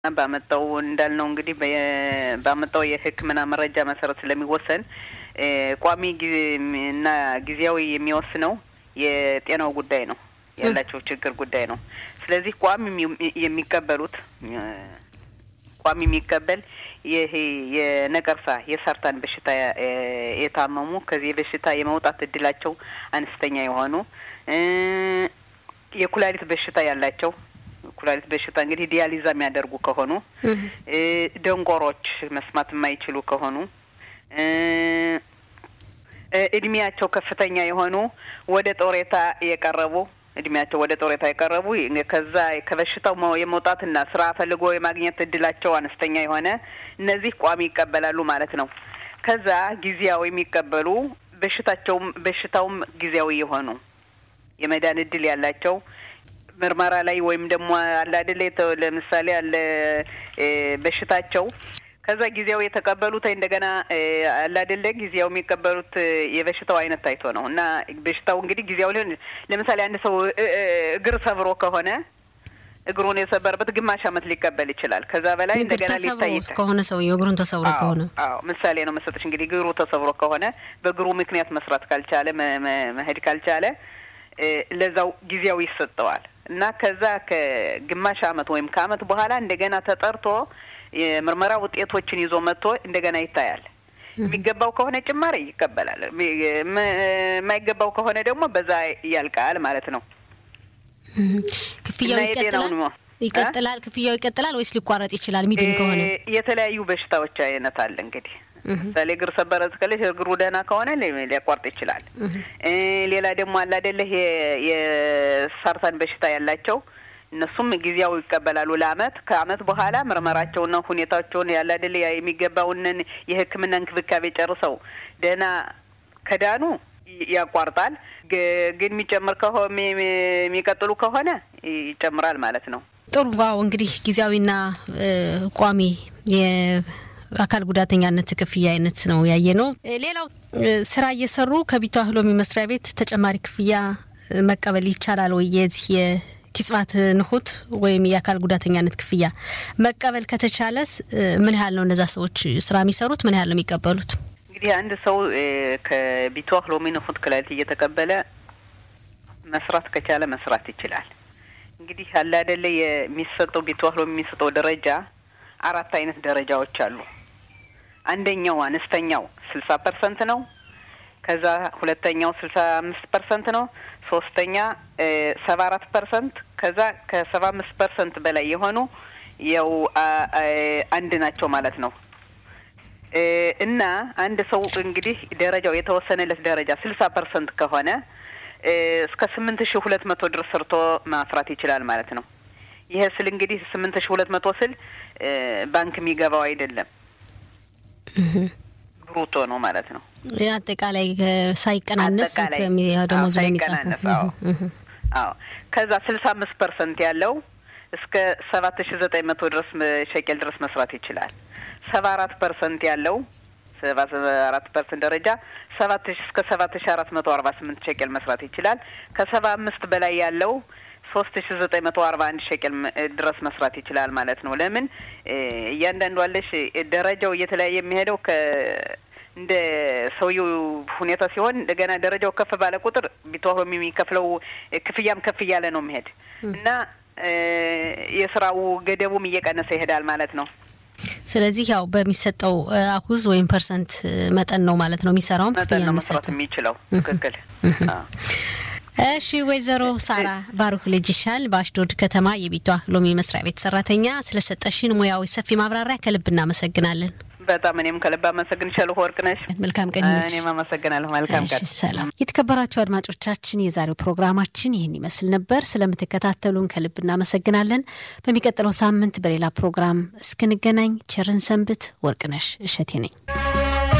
ባመጣው እንዳልነው እንግዲህ ባመጣው የሕክምና መረጃ መሰረት ስለሚወሰን ቋሚ እና ጊዜያዊ የሚወስነው የጤናው ጉዳይ ነው፣ ያላቸው ችግር ጉዳይ ነው። ስለዚህ ቋሚ የሚቀበሉት ቋሚ የሚቀበል ይሄ የነቀርሳ የሳርታን በሽታ የታመሙ ከዚህ በሽታ የመውጣት እድላቸው አነስተኛ የሆኑ የኩላሊት በሽታ ያላቸው ኩላሊት በሽታ እንግዲህ ዲያሊዛ የሚያደርጉ ከሆኑ ደንቆሮች መስማት የማይችሉ ከሆኑ እድሜያቸው ከፍተኛ የሆኑ ወደ ጦሬታ የቀረቡ እድሜያቸው ወደ ጦሬታ የቀረቡ ከዛ ከበሽታው የመውጣትና ስራ ፈልጎ የማግኘት እድላቸው አነስተኛ የሆነ እነዚህ ቋሚ ይቀበላሉ ማለት ነው። ከዛ ጊዜያዊ የሚቀበሉ በሽታቸውም በሽታውም ጊዜያዊ የሆኑ የመዳን እድል ያላቸው ምርመራ ላይ ወይም ደግሞ አለ አይደለ ለምሳሌ አለ በሽታቸው ከዛ ጊዜያዊ የተቀበሉት እንደገና አለ አይደለ ጊዜያዊ የሚቀበሉት የበሽታው አይነት ታይቶ ነው እና በሽታው እንግዲህ ጊዜያዊ ሊሆን ለምሳሌ አንድ ሰው እግር ሰብሮ ከሆነ እግሩን የሰበረበት ግማሽ ዓመት ሊቀበል ይችላል። ከዛ በላይ እንደገና ሊታይ ከሆነ ሰውዬው እግሩን ተሰብሮ ከሆነ አዎ፣ ምሳሌ ነው መሰጠች። እንግዲህ እግሩ ተሰብሮ ከሆነ በእግሩ ምክንያት መስራት ካልቻለ መሄድ ካልቻለ ለዛው ጊዜያዊ ይሰጠዋል እና ከዛ ከግማሽ ዓመት ወይም ከዓመት በኋላ እንደገና ተጠርቶ የምርመራ ውጤቶችን ይዞ መጥቶ እንደገና ይታያል። የሚገባው ከሆነ ጭማሪ ይቀበላል። የማይገባው ከሆነ ደግሞ በዛ ያልቃል ማለት ነው። ክፍያው ይቀጥላል ይቀጥላል ክፍያው ይቀጥላል ወይስ ሊቋረጥ ይችላል? ሚድን ከሆነ የተለያዩ በሽታዎች አይነት አለ እንግዲህ ምሳሌ እግር ሰበረ እስከለሽ እግሩ ደህና ከሆነ ሊያቋርጥ ይችላል። ሌላ ደግሞ አለ አይደለ የሳርታን በሽታ ያላቸው እነሱም ጊዜያዊ ይቀበላሉ ለአመት ከአመት በኋላ ምርመራቸውና ሁኔታቸውን ያለ አይደለ የሚገባውንን የሕክምና እንክብካቤ ጨርሰው ደህና ከዳኑ ያቋርጣል። ግን የሚጨምር ከሆነ የሚቀጥሉ ከሆነ ይጨምራል ማለት ነው። ጥሩ ዋው እንግዲህ ጊዜያዊና ቋሚ አካል ጉዳተኛነት ክፍያ አይነት ነው ያየ ነው። ሌላው ስራ እየሰሩ ከቢቷ ህሎሚ መስሪያ ቤት ተጨማሪ ክፍያ መቀበል ይቻላል ወይ? የዚህ የኪጽባት ንሁት ወይም የአካል ጉዳተኛነት ክፍያ መቀበል ከተቻለስ ምን ያህል ነው እነዛ ሰዎች ስራ የሚሰሩት? ምን ያህል ነው የሚቀበሉት? እንግዲህ አንድ ሰው ከቢቷ ህሎሚ ንሁት ክላሊት እየተቀበለ መስራት ከቻለ መስራት ይችላል። እንግዲህ አለ አይደለ የሚሰጠው ቢቷ ህሎሚ የሚሰጠው ደረጃ አራት አይነት ደረጃዎች አሉ። አንደኛው አነስተኛው ስልሳ ፐርሰንት ነው። ከዛ ሁለተኛው ስልሳ አምስት ፐርሰንት ነው። ሶስተኛ ሰባ አራት ፐርሰንት ከዛ ከሰባ አምስት ፐርሰንት በላይ የሆኑ ያው አንድ ናቸው ማለት ነው። እና አንድ ሰው እንግዲህ ደረጃው የተወሰነለት ደረጃ ስልሳ ፐርሰንት ከሆነ እስከ ስምንት ሺ ሁለት መቶ ድረስ ሰርቶ ማፍራት ይችላል ማለት ነው። ይሄ ስል እንግዲህ ስምንት ሺ ሁለት መቶ ስል ባንክ የሚገባው አይደለም ብሩቶ ነው ማለት ነው። አጠቃላይ ሳይቀናነስ ደሞዙ ላይ የሚጻፈው አዎ። ከዛ ስልሳ አምስት ፐርሰንት ያለው እስከ ሰባት ሺ ዘጠኝ መቶ ድረስ ሸቄል ድረስ መስራት ይችላል። ሰባ አራት ፐርሰንት ያለው ሰባ አራት ፐርሰንት ደረጃ ሰባት ሺ እስከ ሰባት ሺ አራት መቶ አርባ ስምንት ሸቄል መስራት ይችላል። ከሰባ አምስት በላይ ያለው ሶስት ሺ ዘጠኝ መቶ አርባ አንድ ሸቄል ድረስ መስራት ይችላል ማለት ነው። ለምን እያንዳንዱ አለሽ ደረጃው እየተለያየ የሚሄደው ከ እንደ ሰውየው ሁኔታ ሲሆን እንደገና ደረጃው ከፍ ባለ ቁጥር ቢተዋሮ የሚከፍለው ክፍያም ከፍ እያለ ነው የሚሄድ እና የስራው ገደቡም እየቀነሰ ይሄዳል ማለት ነው። ስለዚህ ያው በሚሰጠው አኩዝ ወይም ፐርሰንት መጠን ነው ማለት ነው የሚሰራውም መጠን ነው መስራት የሚችለው ትክክል። እሺ ወይዘሮ ሳራ ባሩክ ልጅ ይሻል በአሽዶድ ከተማ የቢቷ ሎሚ መስሪያ ቤት ሰራተኛ ስለሰጠሽን ሙያዊ ሰፊ ማብራሪያ ከልብ እናመሰግናለን። በጣም እኔም ከልብ አመሰግንሻለሁ ወርቅነሽ። መልካም ቀን። እኔም አመሰግናለሁ። መልካም ቀን። ሰላም። የተከበራችሁ አድማጮቻችን የዛሬው ፕሮግራማችን ይህን ይመስል ነበር። ስለምትከታተሉን ከልብ እናመሰግናለን። በሚቀጥለው ሳምንት በሌላ ፕሮግራም እስክንገናኝ ቸርን ሰንብት። ወርቅነሽ እሸቴ ነኝ።